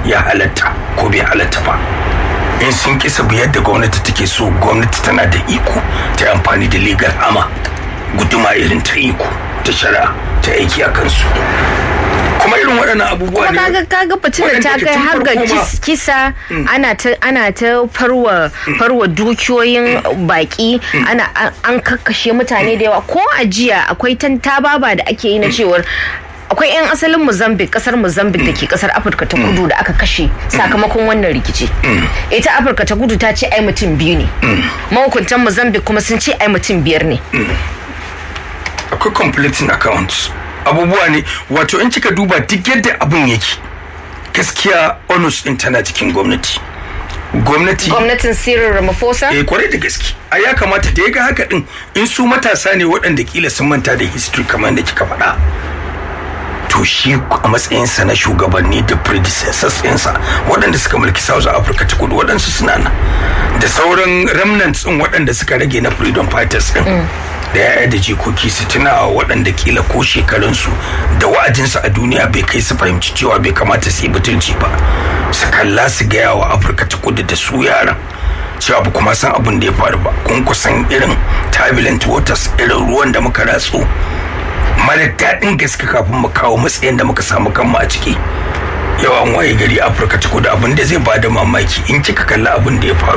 ya halatta ko bai halatta ba in sun kisa biyar da gwamnati take so gwamnati tana da iko ta amfani da legal ama guduma irin ta iko ta shari'a ta aiki a kansu kuma irin waɗannan abubuwa ne kaga kaga fitinar ta kai har ga kisa ana ta ana ta farwa farwa dukiyoyin baki ana an kakkashe mutane da yawa ko a jiya akwai tantababa da ake yi na cewar akwai 'yan asalin mozambique kasar mozambique da ke kasar afirka ta kudu da aka kashe sakamakon wannan rikici ita afirka ta kudu ta ce ai mutum biyu ne mahukuntan mozambique kuma sun ce ai mutum biyar ne akwai completing accounts abubuwa ne wato in kika duba duk yadda abun yake gaskiya onus din tana cikin gwamnati gwamnati gwamnatin Cyril Ramaphosa eh kwarai da gaske a ya kamata da ya ga haka din in su matasa ne waɗanda kila sun manta da history kamar da kika faɗa to shi a matsayinsa na shugabanni da predecessors ɗinsa waɗanda suka mulki South Africa ta kudu waɗansu suna nan da sauran remnants ɗin waɗanda suka rage na freedom fighters ɗin da yaya da jikoki su tuna waɗanda kila ko shekarunsu da wa'adinsu a duniya bai kai su fahimci cewa bai kamata su yi butulci ba su kalla su gaya wa afirka ta kudu da su yaran cewa ba kuma san abin da ya faru ba kun kusan irin turbulent waters irin ruwan da muka ratsu mara daɗin gaske kafin mu kawo matsayin da muka samu kanmu a ciki yawan waye gari afirka ta kudu abin da zai bada mamaki in kika kalli abin da ya faru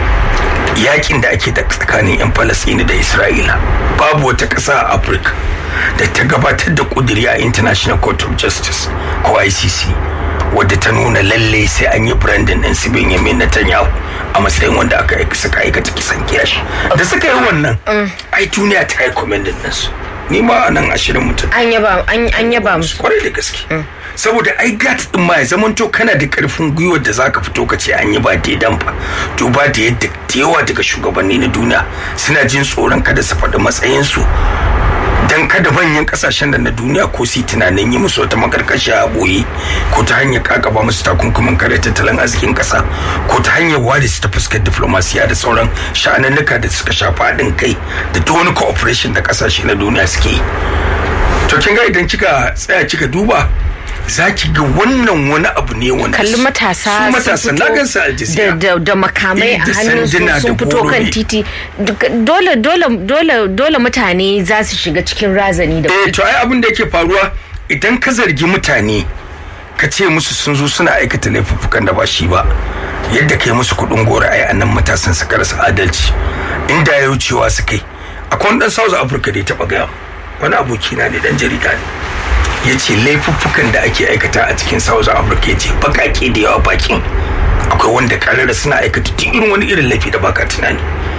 yakin da ake da tsakanin 'yan falasini da isra'ila babu wata ƙasa a afirka da ta gabatar da ƙudiri a international court of justice ko icc wadda ta nuna lalle sai an yi brandon ɗin su benjamin netanyahu a matsayin wanda aka suka aikata kisan kiyashi da suka yi wannan ai duniya ta yi commending ɗinsu ni ma a nan ashirin mutum an yaba an yaba musu kwarai da gaske saboda ai gat din ma ya zamanto kana da karfin gwiwar da zaka fito ka ce an yi ba daidan ba to ba da yadda da yawa daga shugabanni na duniya suna jin tsoron kada su faɗi matsayinsu dan kada manyan kasashen da na duniya ko su tunanin yi musu wata makarkashiya a boye ko ta hanyar kakaba musu takunkumin kare tattalin arzikin kasa ko ta hanyar ware su ta fuskar diplomasiya da sauran sha'anannuka da suka shafa haɗin kai da duk wani cooperation da kasashe na duniya suke yi to kin ga idan kika tsaya kika duba za ki ga wannan wani abu ne wanda kalli matasa su matasa na gansa a da, da, da makamai a hannun su sun fito kan titi dole dole dole dole mutane za su shiga cikin razani da eh to ai abin da yake faruwa idan ka zargi mutane ka ce musu sun zo suna aikata laifuffukan da ba shi ba yadda kai musu kuɗin gora ai annan matasan su karasa adalci inda ya wucewa su kai akwai wani dan South Africa da ya taba gaya wani abokina ne dan jarida ne ya ce laifuffukan da ake aikata a cikin south africa ya ce bakake da yawa bakin akwai wanda karara suna aikata duk irin wani irin laifi da baka tunani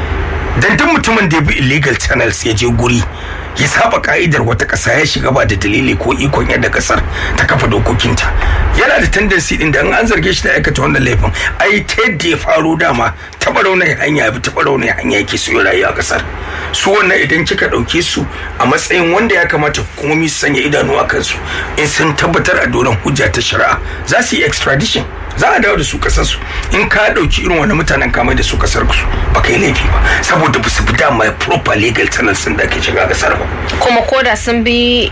dan duk mutumin da ya bi illegal channels ya je guri ya saba ka'idar wata ƙasa ya shiga ba da dalili ko ikon yadda ƙasar ta kafa dokokinta yana da tendency din da in an zarge shi da aikata wannan laifin ai ta yadda ya faro dama taɓa raunin hanya bi taɓa raunin hanya yake siyo rayuwa a ƙasar su wannan idan kika ɗauke su a matsayin wanda ya kamata hukumomi su sanya idanu a kansu in sun tabbatar a doron hujja ta shari'a za su yi extradition za a dawo da su kasar su in ka dauki irin wani mutanen kamar da su kasar su ba kai laifi ba saboda ba su bi dama proper legal channels din da ake shiga kasar ba kuma koda sun bi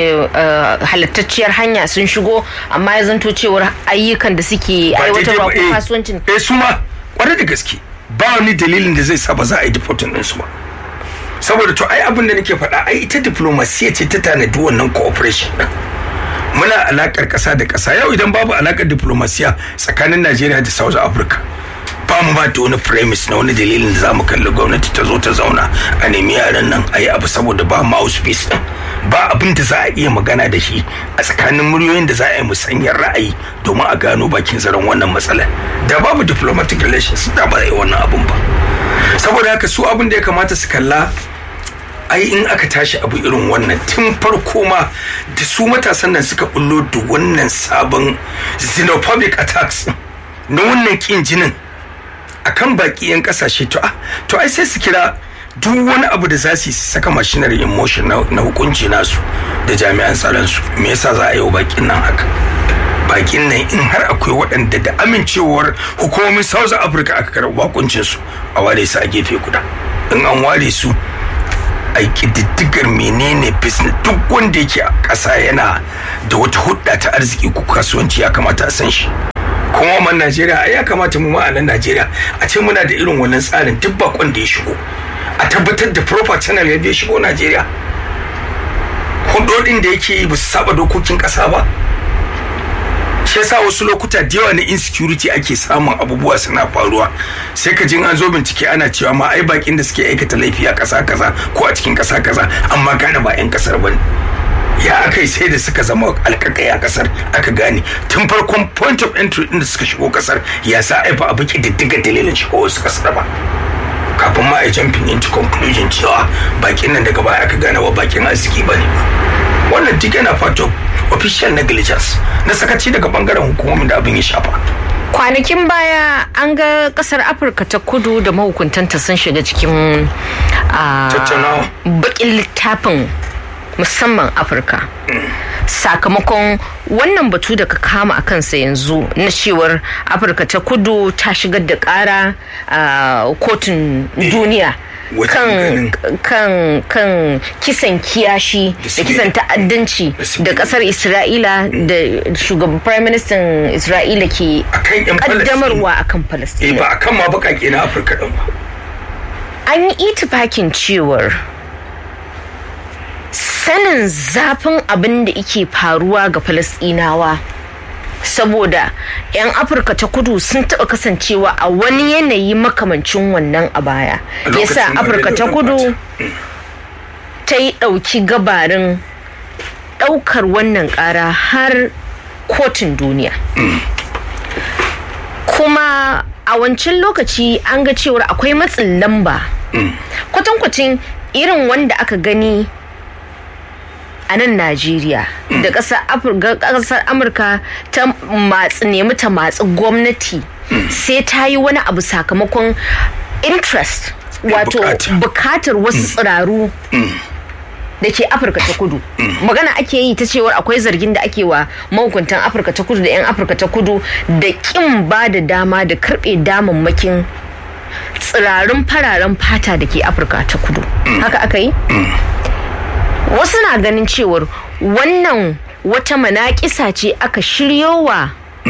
halittacciyar hanya sun shigo amma ya zanto cewar ayyukan da suke aiwatarwa ko kasuwancin eh su ma kwarai da gaske ba wani dalilin da zai sa ba za a yi deporting din su ba saboda to ai abin da nake faɗa ai ita diplomasiya ce ta tanadi wannan cooperation din muna alakar ƙasa da ƙasa yau idan babu alakar diplomasiya tsakanin najeriya da south africa ba mu ba da wani premise na wani dalilin da za mu kalli gwamnati ta zo ta zauna a nemi yaran nan a yi abu saboda ba mouthpiece din ba abin da za a iya magana da shi a tsakanin muryoyin da za a yi musanyar ra'ayi domin a gano bakin zaren wannan matsalar da babu diplomatic relations da ba yi wannan abun ba saboda haka su abin da ya kamata su kalla ai in aka tashi abu irin wannan tun farko ma da su matasan nan suka bullo da wannan sabon xenophobic attacks na wannan kin jinin akan baki yan kasashe to to ai sai su kira duk wani abu da za su saka machinery in motion na hukunci nasu da jami'an tsaron su me yasa za a yi wa bakin nan haka bakin nan in har akwai waɗanda da amincewar hukumomin south africa aka karɓi bakuncin su a ware su a gefe guda in an ware su a ƙididdigar menene business duk wanda yake a ƙasa yana da wata hudda ta arziki ko kasuwanci ya kamata a san shi kuma man najeriya ya kamata mu ma a nan najeriya a ce muna da irin wannan tsarin duk bakon da ya shigo a tabbatar da proper channel ya ya shigo najeriya hudodin da yake yi ba su saba dokokin kasa ba shi yasa wasu lokuta da yawa na insecurity ake samun abubuwa suna faruwa sai ka jin an zo bincike ana cewa ma ai bakin da suke aikata laifi a kasa kaza ko a cikin kasa kaza amma gane ba 'yan kasar bane ya aka yi sai da suka zama alkakai a kasar aka gane tun farkon point of entry din da suka shigo kasar ya sa aifa abu diddiga dalilin shigo wasu kasar ba kafin ma a jumping into conclusion cewa bakin nan daga baya aka gane wa bakin arziki ba ne wannan duk yana fato official negligence na sakaci daga bangaren hukumomin da abin ya shafa kwanakin baya an ga kasar afirka ta kudu da mahukuntanta sun shiga cikin bakin littafin musamman afirka sakamakon wannan batu da ka kama a kansa yanzu na cewar afirka ta kudu ta shigar da kara a kotun duniya kan kan kan kisan kiyashi da kisan ta'addanci da kasar isra'ila da shugaban prime minister isra'ila ke kaddamarwa akan palestina ba akan ma bakake na afirka din ba an yi itifakin cewar sanin zafin abin da ike faruwa ga falasɗinawa saboda 'yan afirka ta kudu sun taɓa kasancewa a wani yanayi makamancin wannan a baya yasa afirka ta kudu ta yi ɗauki gabarin ɗaukar wannan ƙara har kotun duniya kuma a wancan lokaci an ga cewar akwai matsin lamba kwatankwacin irin wanda aka gani a nan Najeriya da ƙasar Amurka ta matsi nemi ta matsi gwamnati sai ta yi wani abu sakamakon interest wato bukatar wasu tsiraru da ke afirka ta kudu magana ake yi ta cewar akwai zargin da ake wa mahukuntan afirka ta kudu da 'yan afirka ta kudu da kin ba da dama da karbe damammakin tsirarin fararen fata da ke afirka ta kudu haka aka yi wasu na ganin cewar wannan wata manaƙisa ce aka shiryo wa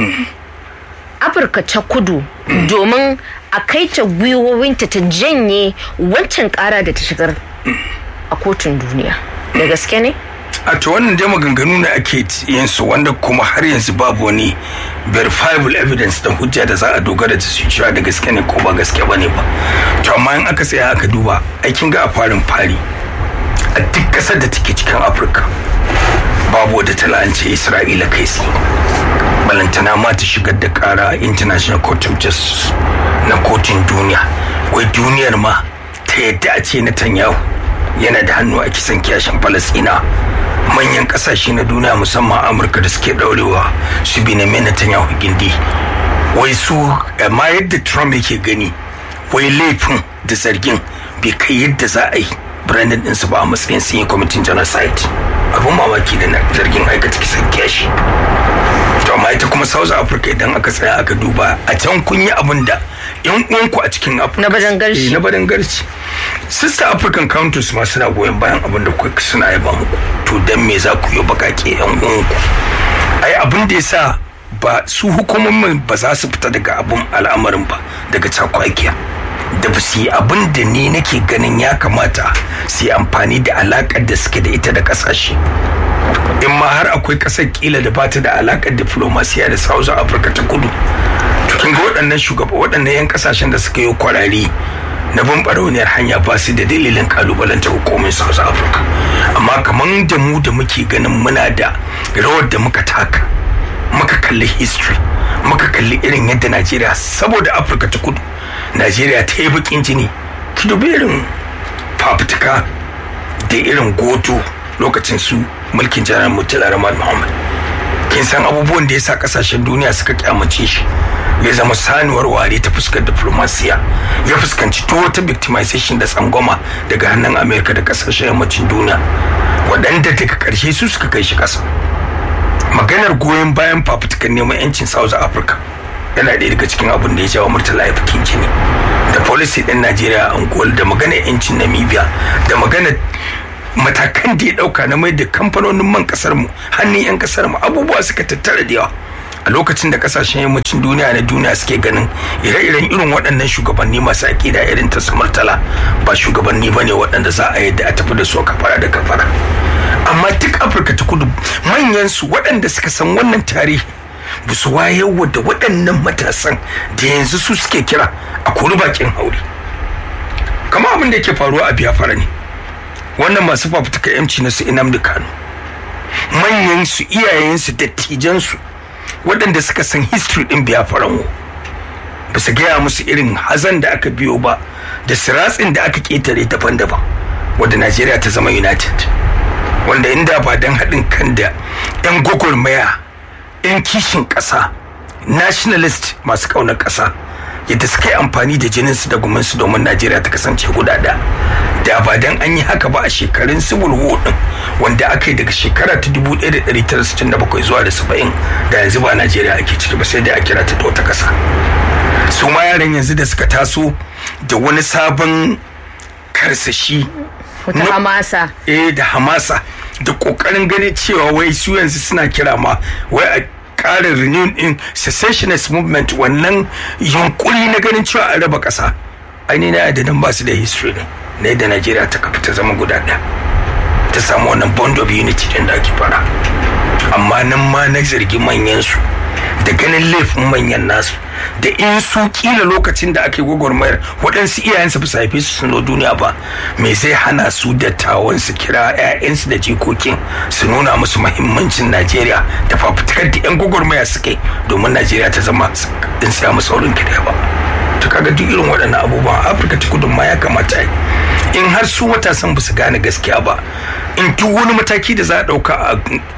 afirka ta kudu domin a kai ta gwiwowinta ta janye wancan ƙara da ta shigar a kotun duniya da gaske ne a to wannan dai maganganu ne ake yin su wanda kuma har yanzu babu wani verifiable evidence da hujja da za a dogara da su cewa da gaske ne ko ba gaske ba ne ba to amma in aka tsaya aka duba aikin ga a farin fari a duk ƙasar da take cikin afirka babu wadda ta la'ance isra'ila kai tsaye balantana ma ta shigar da kara international court of justice na kotun duniya wai duniyar ma ta yadda a ce netanyahu yana da hannu a kisan kiyashin falasina manyan kasashe na duniya musamman amurka da suke daurewa su bi na netanyahu gindi wai su ma yadda trump yake gani wai laifin da zargin bai kai yadda za a yi brandon ɗinsu ba a matsayin sun yi kwamitin genocide abin mamaki da zargin aikata kisan kiyashi to amma ita kuma south africa idan aka tsaya aka duba a can kun yi abin da yan uwanku a cikin afirka na badan garci na badan garci sister african countries ma suna goyon bayan abin da kuka suna yaba muku to dan me za ku yi bakake yan uwanku ai abin da yasa ba su hukumomin ba za su fita daga abin al'amarin ba daga cakwakiya da ba su yi abin da ni nake ganin ya kamata su yi amfani da alakar da suke da ita da kasashe in ma har akwai kasar kila da bata da alakar diplomasiya da south africa ta kudu to kin ga waɗannan shugaba waɗannan yan kasashen da suka yi kwarari na bin barauniyar hanya ba su da dalilin kalubalanta hukumin south africa amma kamar da mu da muke ganin muna da rawar da muka taka muka kalli history muka kalli irin yadda najeriya saboda afirka ta kudu najeriya ta yi bakin jini ki dubi irin fafutuka da irin goto lokacin su mulkin janar murtala ramad muhammad kin san abubuwan da ya sa kasashen duniya suka kyamace shi ya zama sanuwar ware ta fuskar diplomasiya ya fuskanci duk wata victimization da tsangwama daga hannun amerika da kasashen yammacin duniya waɗanda daga ƙarshe su suka kai shi ƙasa maganar goyon bayan fafutukan neman 'yancin south africa yana ɗaya daga cikin abin da ya jawo murtala ya fikin jini da policy ɗin najeriya a angola da maganar 'yancin namibia da maganar matakan da ya ɗauka na mai da kamfanonin man ƙasar mu hannun 'yan ƙasar mu abubuwa suka tattara da yawa a lokacin da kasashen yammacin duniya na duniya suke ganin ire-iren irin waɗannan shugabanni masu aƙida irin ta murtala ba shugabanni ba ne waɗanda za a yadda a tafi da su kafara da kafara amma duk afirka ta kudu manyan su waɗanda suka san wannan tarihi ba su wayarwa da waɗannan matasan da yanzu su suke kira a kori bakin haure kama abin da yake faruwa a biyafara ne wannan masu fafutuka yamci na su inam da kano manyan su iyayen su dattijan su waɗanda suka san history din biyafaran ba su gaya musu irin hazan da aka biyo ba da siratsin da aka ketare daban-daban wadda najeriya ta zama united wanda inda ba don haɗin kan da 'yan gwagwarmaya 'yan kishin ƙasa nationalist masu ƙaunar ƙasa yadda suka yi amfani da jininsu da gumansu domin najeriya ta kasance guda da da ba dan an yi haka ba a shekarun civil war din wanda aka yi daga shekara ta 1967 zuwa da 70 da yanzu ba najeriya ake ciki ba sai dai a kira ta wata ƙasa su ma yaran yanzu da suka taso da wani sabon karsashi wata hamasa eh da hamasa da kokarin ganin cewa wai su yanzu suna kira ma wai a ƙarin renew in secessionist movement wannan yunkuri na ganin cewa a raba ƙasa aini na yadda ba su da history ne na yadda najeriya ta kafa ta zama guda ɗaya ta samu wannan bond of unity din da ake fara amma nan ma na zargi manyan su da ganin laifin manyan nasu da in su kila lokacin da ake gwagwarmayar waɗansu iyayensu ba su haife su sun duniya ba me zai hana su dattawan su kira 'ya'yansu da jikokin su nuna musu mahimmancin najeriya da fafutukar da 'yan gwagwarmaya suke domin najeriya ta zama in siya musu saurin kida ba to kaga duk irin waɗannan abubuwan afirka ta kudu ma ya kamata in har su matasan ba su gane gaskiya ba in duk wani mataki da za a ɗauka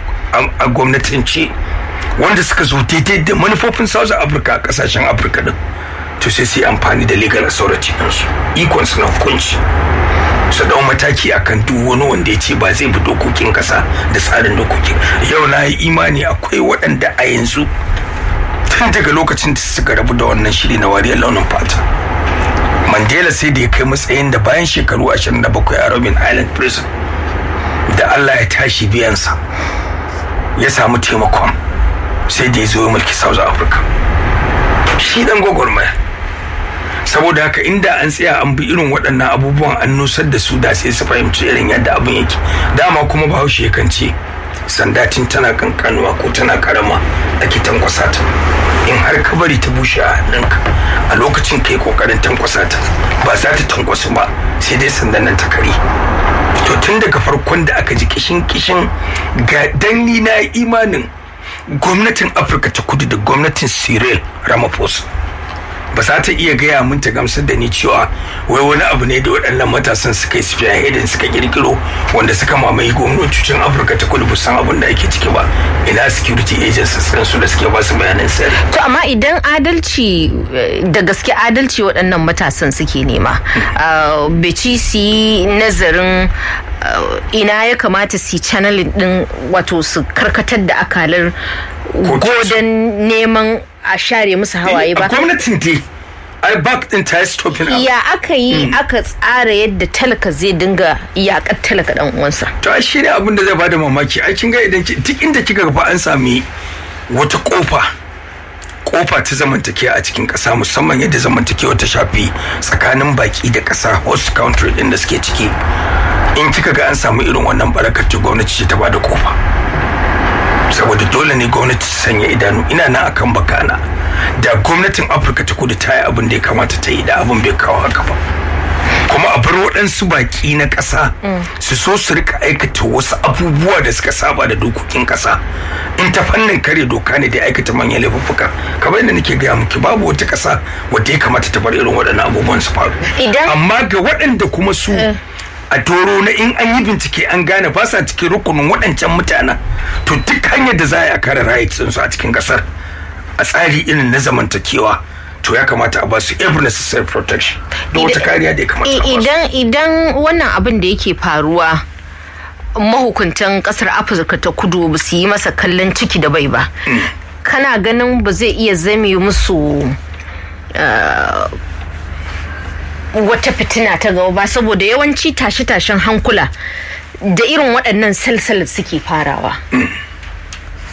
a gwamnatance wanda suka zo daidai da manufofin south africa a kasashen afirka din to sai su yi amfani da legal authority ɗinsu ikon su na hukunci su dau mataki akan duk wani wanda ya ce ba zai bi dokokin kasa da tsarin dokokin yau na yi imani akwai waɗanda a yanzu tun daga lokacin da suka rabu da wannan shiri na wariyar launin fata mandela sai da ya kai matsayin da bayan shekaru 27 a robin island prison da allah ya tashi biyansa ya samu taimakon sai da ya zo mulki south africa shi dan gwagwarmaya saboda haka inda an tsaya an bi irin waɗannan abubuwan an nusar da su da sai su fahimci irin yadda abin yake dama kuma bahaushe kan ce sandatin tana kankanuwa ko tana karama ake tankwasa ta in har ka bari ta bushe a hannunka a lokacin kai kokarin tankwasa ta ba za ta tankwasu ba sai dai sandan nan ta kare to tun daga farkon da aka ji kishin kishin ga danni na imanin gwamnatin afirka ta kudu da gwamnatin cyril ramaphosa ba za ta iya gaya mun ta gamsar da ni cewa wai wani abu ne da waɗannan matasan suka yi spearheading suka kirkiro wanda suka mamaye gwamnatocin afirka ta kudu san abin da ake ciki ba ina security agencies din su da suke ba su bayanan sirri to amma idan adalci da gaske adalci waɗannan matasan suke nema beci su yi nazarin ina ya kamata su channeling din wato su karkatar da akalar godon neman a share musu hawaye ba. Gwamnatin dai ai bak din ta yi stopping up. Ya aka yi aka tsara yadda talaka zai dinga yakar talaka dan uwansa. To ai shi ne abin da zai bada mamaki. Ai kin ga idan duk inda kika ga an sami wata kofa kofa ta zamantakewa a cikin ƙasa musamman yadda zamantakewa ta shafi tsakanin baki da ƙasa host country din da suke ciki in kika ga an samu irin wannan barakar gwamnati ce ta bada kofa saboda dole ne gwamnati ta sanya idanu ina nan akan bakana da gwamnatin afirka ta kudu ta yi abin da ya kamata ta yi da abin bai kawo haka ba kuma a bar waɗansu baƙi na ƙasa su so su rika aikata wasu abubuwa da suka saba da dokokin ƙasa in ta fannin kare doka ne da aikata manyan laifuffuka kamar yadda nake gaya miki babu wata ƙasa wadda ya kamata ta bar irin waɗannan abubuwan su faru amma ga waɗanda kuma su a toro na in an yi bincike an gane ba sa cikin rukunin waɗancan mutanen to duk hanyar da za a kare rights su a cikin ƙasar a tsari irin na zamantakewa to ya kamata a ba su every necessary protection da wata kariya da ya kamata a idan idan wannan abin da yake faruwa mahukuntan kasar afirka ta kudu ba su yi masa kallon ciki da bai ba kana ganin ba zai iya zame musu wata fitina ta gaba ba saboda yawanci tashe-tashen hankula da irin waɗannan salsal suke farawa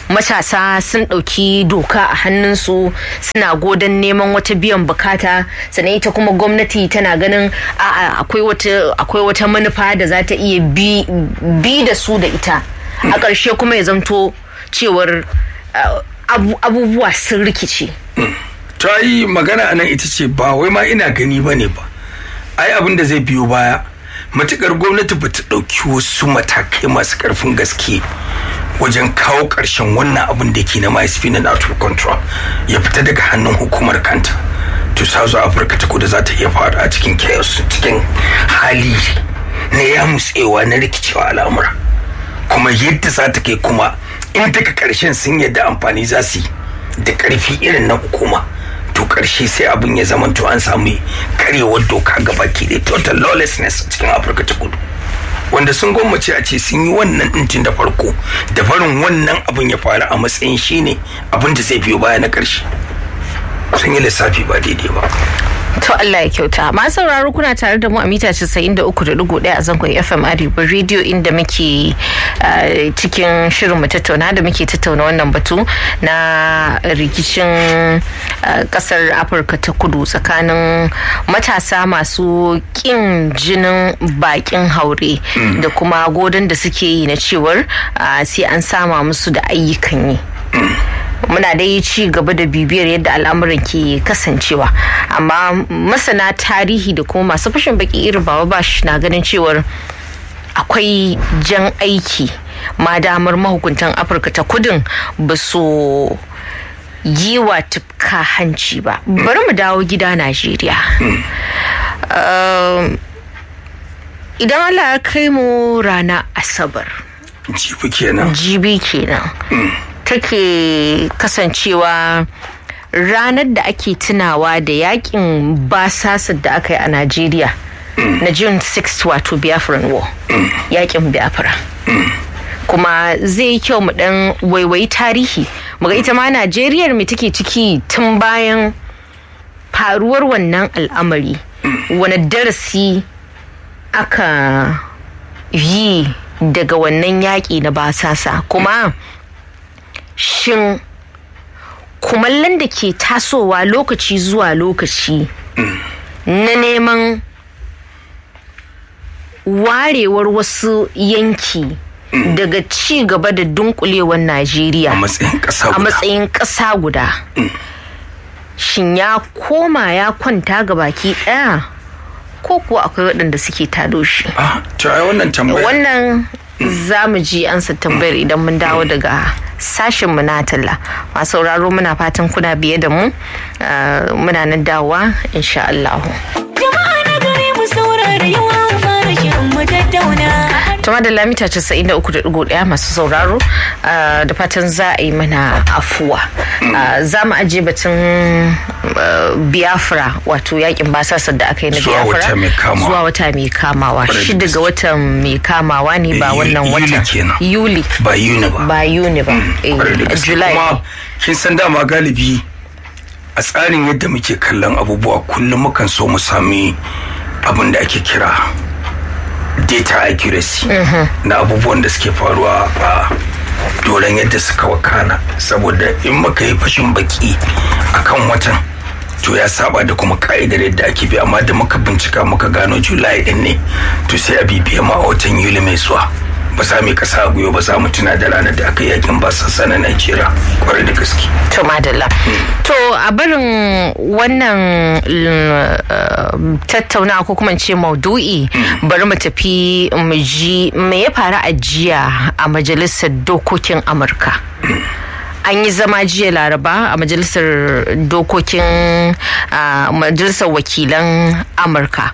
matasa sun ɗauki doka a hannunsu suna godon neman wata biyan bukata sannan ita kuma gwamnati tana ganin akwai wata manufa da za ta iya bi da su da ita a ƙarshe kuma ya zamto cewar abubuwa sun rikice ta yi magana anan ita ce ba wai ma ina gani ba ne ba ai abin da zai biyo baya matukar gwamnati ba ta ɗauki wasu matakai masu ƙarfin gaske wajen kawo ƙarshen wannan abin da ke na MSP na out control ya fita daga hannun hukumar kanta to South Africa ta kudu za ta iya faru a cikin chaos cikin hali na ya mutsewa na rikicewa al'amura kuma yadda za ta kai kuma in daga ƙarshen sun yadda amfani za su yi da ƙarfi irin na hukuma to ƙarshe sai abin ya zama to an samu karyewar doka gaba ke da total lawlessness cikin afirka ta kudu wanda sun gwammace a ce sun yi wannan ɗintin da farko da barin wannan abin ya faru a matsayin shine abin da zai biyo baya na ƙarshe sun yi lissafi ba daidai ba To Allah ya kyauta. Masu sauraro kuna tare da mu a mita 93.1 a zangon FM Arewa Radio inda muke cikin shirin mu tattauna da muke tattauna wannan batu na rikicin kasar Afirka ta kudu tsakanin matasa masu kin jinin bakin haure da kuma godon da suke yi na cewar sai an sama musu da ayyukan yi. muna dai ci gaba da bibiyar yadda al'amuran ke kasancewa amma masana tarihi da kuma masu fashin baki irin baba bash na ganin cewar akwai jan aiki ma damar mahukuntan afirka ta kudin ba su yi wa tufka hanci ba bari mu dawo gida najeriya idan allah ya kai mu rana asabar jibi kenan jibi kenan take kasancewa ranar da ake tunawa da yakin basasar da aka yi a Najeriya na June 6 wato Biafran War yakin Biafra kuma zai yi kyau mu dan waiwayi tarihi muga ita ma Najeriyar me take ciki tun bayan faruwar wannan al'amari wani darasi aka yi daga wannan yaƙi na basasa kuma shin kumallon da ke tasowa lokaci zuwa lokaci na neman warewar wasu yanki daga ci gaba da dunkulewar najeriya a matsayin ƙasa guda shin ya koma ya kwanta ga baki ɗaya ko kuwa akwai waɗanda suke tado shi wannan za mu ji ansa tambayar idan mun dawo daga sashen mu na talla masu sauraro muna fatan kuna biye da mu muna nan dawowa insha Allah. Jama'a na gare mu saurara yawa fara shirin mu tattauna. Tuma da lamita 93.1 masu sauraro da fatan za a yi mana afuwa. Za mu ajiye batun Biafra wato yakin basasar da aka yi na Biafra zuwa wata mai kamawa. Shi daga watan mai kamawa ne ba wannan wata. Yuli. Ba Yuni ba. Ba Yuni ba. July. Kuma kin san dama galibi a tsarin yadda muke kallon abubuwa kullum mukan so mu sami abin da ake kira data accuracy na abubuwan da suke faruwa a doron yadda suka wakana saboda in muka yi fashin baki akan watan to ya saba da kuma ka'idar yadda ake bi amma da muka bincika muka gano julai din ne to sai a bibiya ma a watan yuli mai zuwa ba za mu kasa guyo ba za mu tuna da ranar da aka yakin ba sassa na Najeriya kwarai da gaske. To madalla. To a barin wannan tattauna ko kuma ce maudu'i bari mu tafi mu ji me ya faru a jiya a majalisar dokokin Amurka. an yi zama jiya laraba a majalisar dokokin majalisar wakilan amurka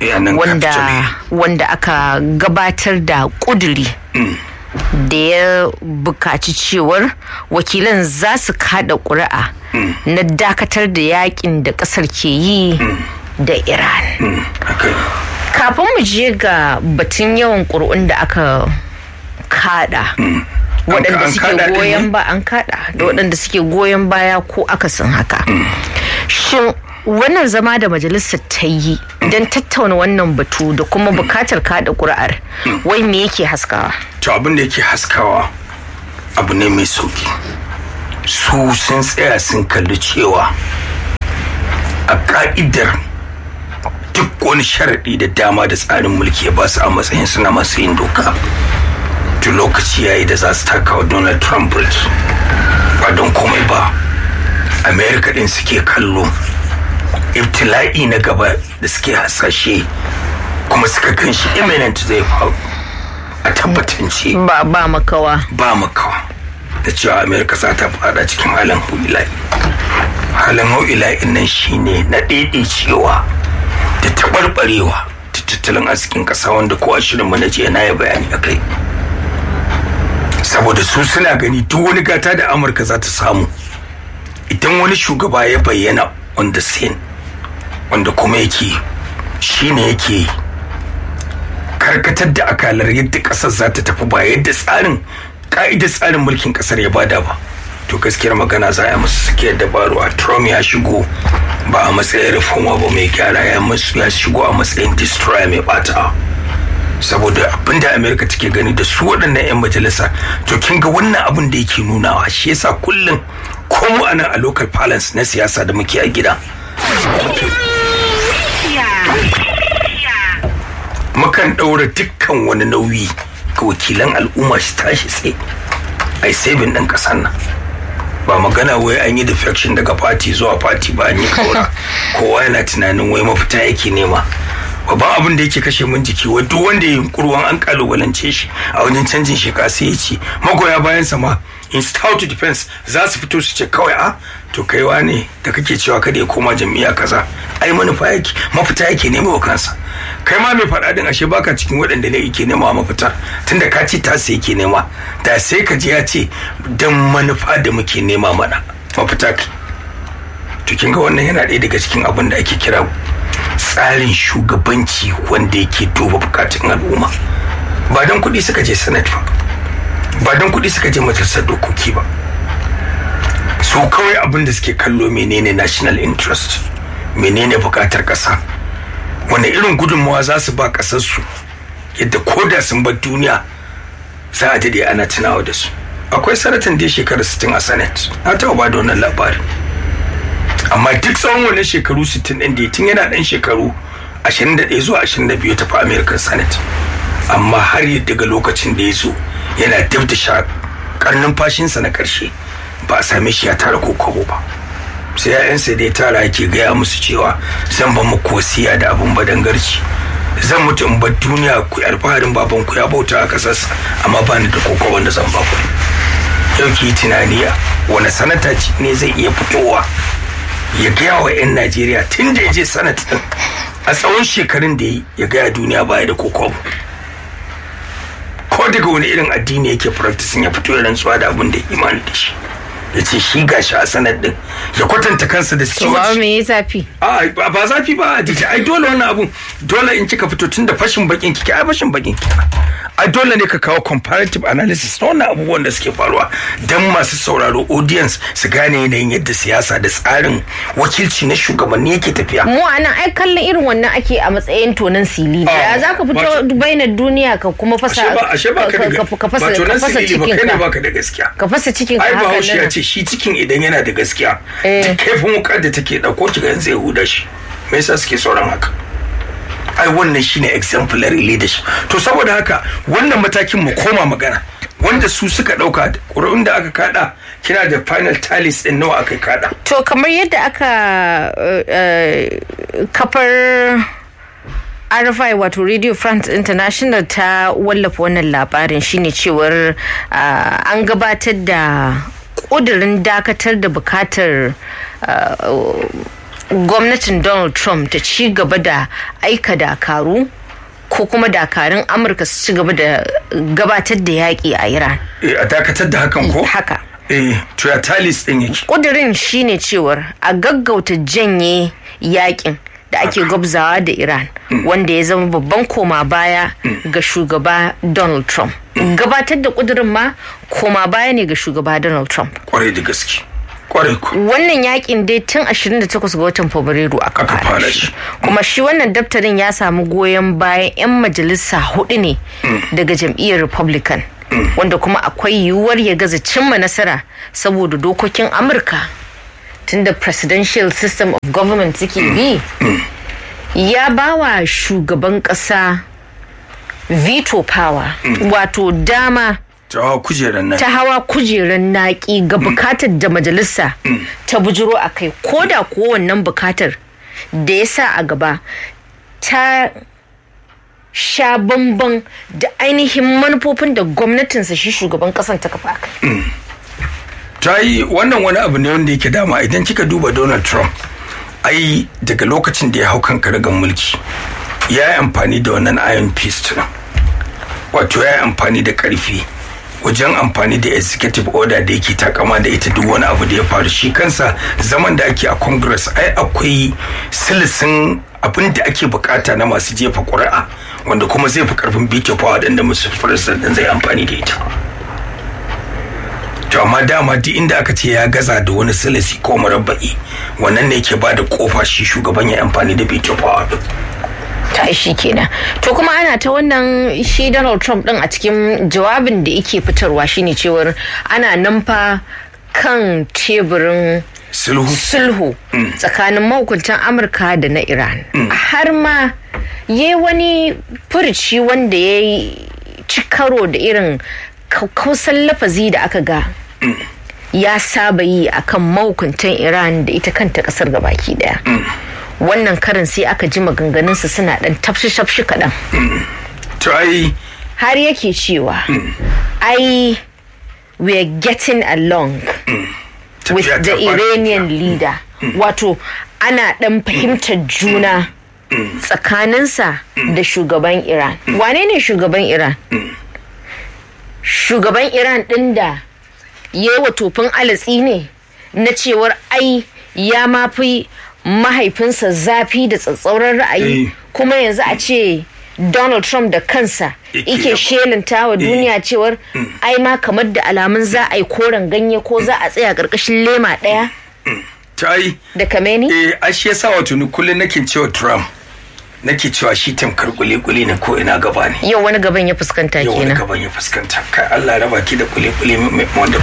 wanda aka gabatar da kuduri da ya bukaci cewar wakilan za su kada ƙuri'a na dakatar da yakin da ƙasar ke yi da iran kafin mu je ga batun yawan ƙuri'un da aka kada waɗanda suke goyon ba an kada da waɗanda suke goyon baya ko akasin haka shin wannan zama da majalisar ta yi don tattauna wannan batu da kuma bukatar kada ƙuri'ar wai me yake haskawa to abin da yake haskawa abu ne mai sauki su sun tsaya sun kalli cewa a ka'idar duk wani sharaɗi da dama da tsarin mulki ya ba su a matsayin suna masu yin doka to lokaci yayi da za su taka wa donald trump birki ba don komai ba america din suke kallo ibtila'i na gaba da suke hasashe kuma suka kan shi imminent zai faru a tabbatance ba ba makawa ba makawa da cewa amerika za ta fada cikin halin hu'ila'i halin hu'ila'in nan shine na cewa da taɓarɓarewa ta tattalin arzikin ƙasa wanda ko a shirin na jiya na yi bayani a kai saboda su suna gani duk wani gata da amurka za ta samu idan wani shugaba ya bayyana on the scene wanda kuma yake shine yake karkatar da akalar yadda kasar za ta tafi ba yadda tsarin ka'idar tsarin mulkin kasar ya bada ba to gaskiyar magana za a musu suke dabaru a trump ya shigo ba a matsayin reforma ba mai gyara ya musu ya shigo a matsayin destroyer mai bata saboda abinda america take gani da su waɗannan 'yan majalisa to kin ga wannan abin da yake nunawa shi yasa kullum ko mu anan a local balance na siyasa da muke a gida mukan ɗaura dukkan wani nauyi ga wakilan al'umma shi tashi tsaye ai sabin ɗin ƙasar nan ba magana wai an yi defection daga fati zuwa fati ba an yi kaura kowa yana tunanin wai mafita yake nema babban abin da yake kashe mun jiki wa duk wanda ya yunkurwan an kalubalance shi a wajen canjin sheka sai ya ce magoya bayan sa ma in stout defense za su fito su ce kawai a to kaiwa ne da kake cewa kada ya koma jam'iyya kaza ai manufa yake mafita yake nema wa kansa kai ma mai faɗa din ashe baka cikin waɗanda ne yake nema mafita tunda ka ce ta sai yake nema da sai ka ji ya ce dan manufa da muke nema mana mafita kai to kin ga wannan yana ɗaya daga cikin abin da ake kira tsarin shugabanci wanda yake duba bukatun al'umma ba don kuɗi suka je senate ba ba don kuɗi suka je majalisar dokoki ba su kawai abin da suke kallo menene national interest menene bukatar ƙasa wanda irin gudunmawa za su ba ƙasarsu yadda koda sun bar duniya za a dade ana tunawa da su akwai sanatan da ya shekara 60 a senate na taɓa ba da wannan labarin amma duk tsawon wannan shekaru 60 ɗin da tun yana ɗan shekaru 21 zuwa 22 tafi american senate amma har daga lokacin da ya zo yana dab da sha karnin fashinsa na ƙarshe ba a same shi ya tara ko kobo ba sai ya'yansa da ya tara yake gaya musu cewa zan ba muku wasiya da abin badangarci zan mutu in bar duniya ku alfaharin baban ku ya bauta a kasarsa amma ba ni da koko wanda zan ba ku yau ki tunani wani sanata ne zai iya fitowa ya gaya wa 'yan najeriya tun da ya je sanat din a tsawon shekarun da ya gaya duniya baya da koko ko daga wani irin addini yake practicing ya fito ya rantsuwa da abin da imani da shi ya ce shi gashi a sanad din ya kwatanta kansa da to ba me ya zafi a ba zafi ba a dije ai dole wannan abun dole in kika fito tun da fashin bakin kike ai fashin bakin kike ai dole ne ka kawo comparative analysis na wannan abubuwan da suke faruwa dan masu sauraro audience su gane yanayin yadda siyasa da tsarin wakilci na shugabanni yake tafiya mu anan ai kallon irin wannan ake a matsayin tonan silili ya za ka fito bainar duniya ka kuma fasa ashe ba ka da ka fasa ba tonan silili ba kai ne cikin ka baka da gaskiya ka fasa cikin ka ai haka bahaushe ya nan ce shi cikin idan yana da gaskiya Eh. duk kaifin wukar da take dauko ki ga yanzu ya huda shi me yasa suke sauran haka ai wannan shine exemplary leadership to saboda haka wannan matakin mu koma magana wanda su suka dauka ƙuri'un da aka kada kina da final tallies din nawa aka kada to kamar yadda aka uh, uh, kafar RFI wato Radio France International ta wallafa wannan labarin shine cewar uh, an gabatar da ƙudurin dakatar da bukatar uh, gwamnatin Donald Trump ta ci gaba da aika dakaru ko kuma dakarun Amurka su ci gaba da gabatar da yaƙi a Iran. eh a dakatar da hakan ko Haka. eh to ya tallies din yake kudirin shine cewar a gaggauta janye yakin da ake gwabzawa da iran wanda ya zama babban koma baya ga shugaba donald trump gabatar da kudirin ma koma baya ne ga shugaba donald trump kwarai da gaske kwarai ku wannan yakin dai tun 28 ga watan fabrairu aka Aka fara fara shi shi. kuma shi wannan daftarin ya samu goyon bayan 'yan majalisa hudu ne daga jam'iyyar republican wanda kuma akwai yiwuwar ya gaza cimma nasara saboda dokokin amurka tunda presidential system of government suke bi ya bawa shugaban kasa veto power wato dama ta hawa kujerar nan ta hawa kujerar naƙi ga bukatar da majalisa ta bujiro a kai ko da kuwa wannan bukatar da ya sa a gaba ta sha bamban da ainihin manufofin da gwamnatinsa shi shugaban kasan ta kafa kai. ta yi wannan wani abu ne wanda yake dama idan kika duba donald trump ai daga lokacin da ya hau kan karagan mulki ya yi amfani da wannan iron fist nan wato ya yi amfani da karfi wajen amfani da executive order da yake takama da ita duk wani abu da ya faru shi kansa zaman da ake a congress ai akwai silisin abin da ake bukata na masu jefa ƙuri'a wanda kuma zai fi karfin veto power din da musu president zai amfani da ita to amma dama duk inda aka ce ya gaza da wani silisi ko murabba'i wannan ne ke ba da kofa shi shugaban ya amfani da veto power din ta shi kenan to kuma ana ta wannan shi donald trump din a cikin jawabin da yake fitarwa shine cewar ana nan fa kan teburin sulhu sulhu tsakanin mahukuntan amurka da na iran har ma ya wani furici wanda ya ci karo da irin kausan lafazi da aka ga ya saba yi akan mahukuntan iran da ita kanta kasar gabaki daya wannan karin sai aka ji maganganunsa suna dan tafshi-tafshi kaɗan. to ai har yake cewa ai we are getting along with tafiya the ta fara- iranian leader wato ana dan fahimtar juna tsakaninsa da shugaban iran wane ne shugaban iran shugaban iran din da ya yi wa tofin alatsi ne na cewar ai ya mafi mahaifinsa zafi da tsatsauran ra'ayi Eh. kuma yanzu a ce donald trump da kansa Yake ike yaba. shelanta wa duniya cewar ai ma kamar da alamun za a yi koren ganye ko za a tsaya ƙarƙashin lema ɗaya ta ai da kameni eh a shi yasa wato ni kullum nake cewa trump nake cewa shi tamkar kule-kule ne ko ina gaba ne yau wani gaban ya fuskanta yau wani kenan gaban ya fuskanta kai Allah raba ki da kule-kule mai- wanda